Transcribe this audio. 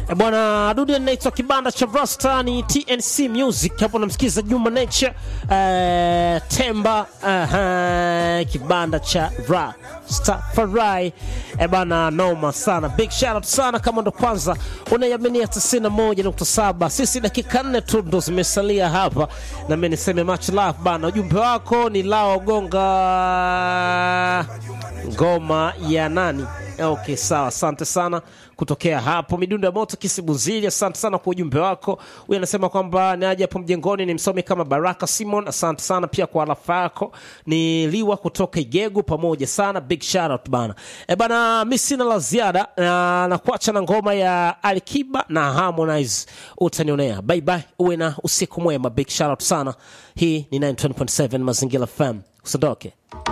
E bwana dude anaitwa kibanda cha Rasta ni TNC Music. Hapo namsikiza Juma Nature eh, Temba aha, kibanda cha Rastafari. E bwana noma sana. Big shout out sana kama ndo kwanza unaiaminia 91.7. Sisi dakika nne tu ndo zimesalia hapa na mimi niseme much love bana. Ujumbe wako ni lao gonga ngoma ya nani? Okay, sawa, asante sana kutokea hapo midundo ya moto Kisibuzili. Asante sana kwa ujumbe wako. Huyu anasema kwamba naje hapo mjengoni ni msomi kama Baraka Simon. Asante sana pia kwa alafa yako. Ni Liwa kutoka Igegu, pamoja sana, big shout out bana. E bana, mi sina la ziada na, na kuacha na ngoma ya Alikiba na Harmonize, utanionea. Bye bye, uwe na usiku mwema, big shout out sana. Hii ni 920.7 Mazingira FM, usiondoke.